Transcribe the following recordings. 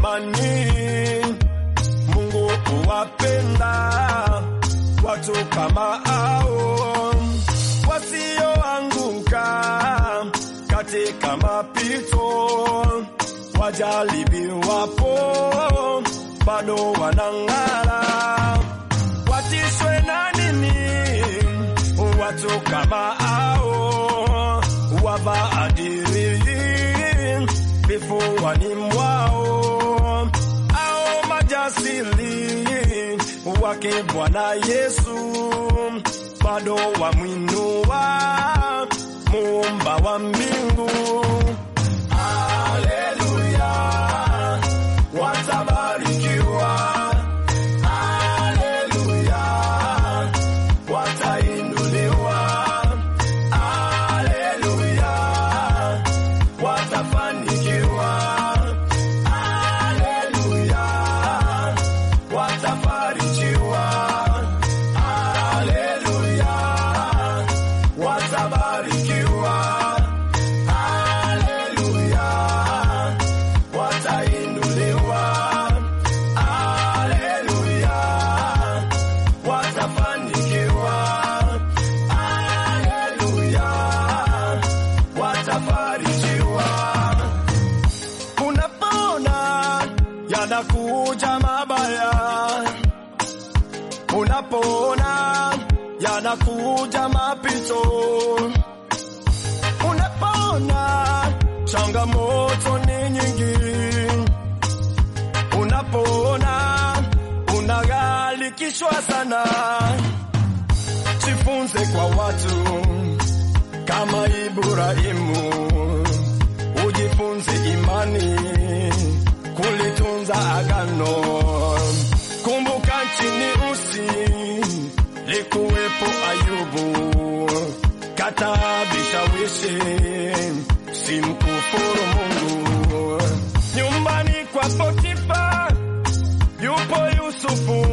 imani. Mungu huwapenda watu kama hao wasioanguka katika mapito, wajaribiwapo bado wanang'ara. Watishwe na nini watu kama hao wabaadili vifuani mwao au majasiri wake Bwana Yesu bado wamwinua muumba wa mbingu. Haleluya, watabarikiwa. Haleluya, watainuliwa. Haleluya, watafanikiwa. Haleluya, watafarijiwa. Haleluya, watabarikiwa. Haleluya, watainuliwa. Haleluya, watafanikiwa. Haleluya, watafarijiwa. Unapoona yanakuja mabaya, unapoona yanakuja mapito, unapoona changamoto ni nyingi, unapoona unaghalikishwa sana, jifunze kwa watu kama Ibrahimu, ujifunze imani, kulitunza agano. Kumbuka nchini Usi likuwepo Ayubu, kataa vishawishi, simkufuru Mungu. Nyumbani kwa Potifa yupo Yusufu,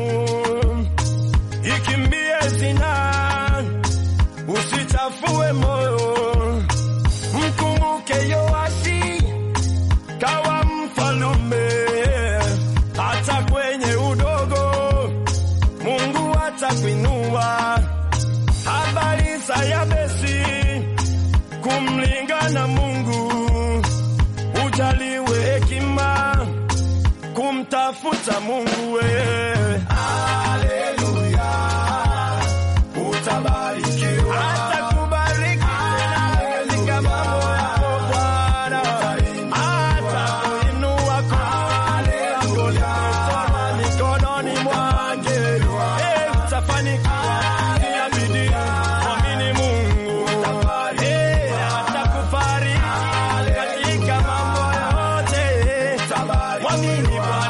ikimbie zina usichafue moyo, mkumbuke Yoashi kawa mfalume, hata kwenye udogo Mungu atakuinua. Habari za Yabesi, kumlingana Mungu, ujaliwe hekima kumtafuta Mungu wewe. Haleluya, utabarikiwa. Atakubariki tena katika mambo yako Bwana, atakuinua kwa lako limetoka mikononi mwake. Eh, utafanikiwa, tia bidii, mwamini Mungu. Eh, atakufariji katika mambo yote. Mwamini Bwana.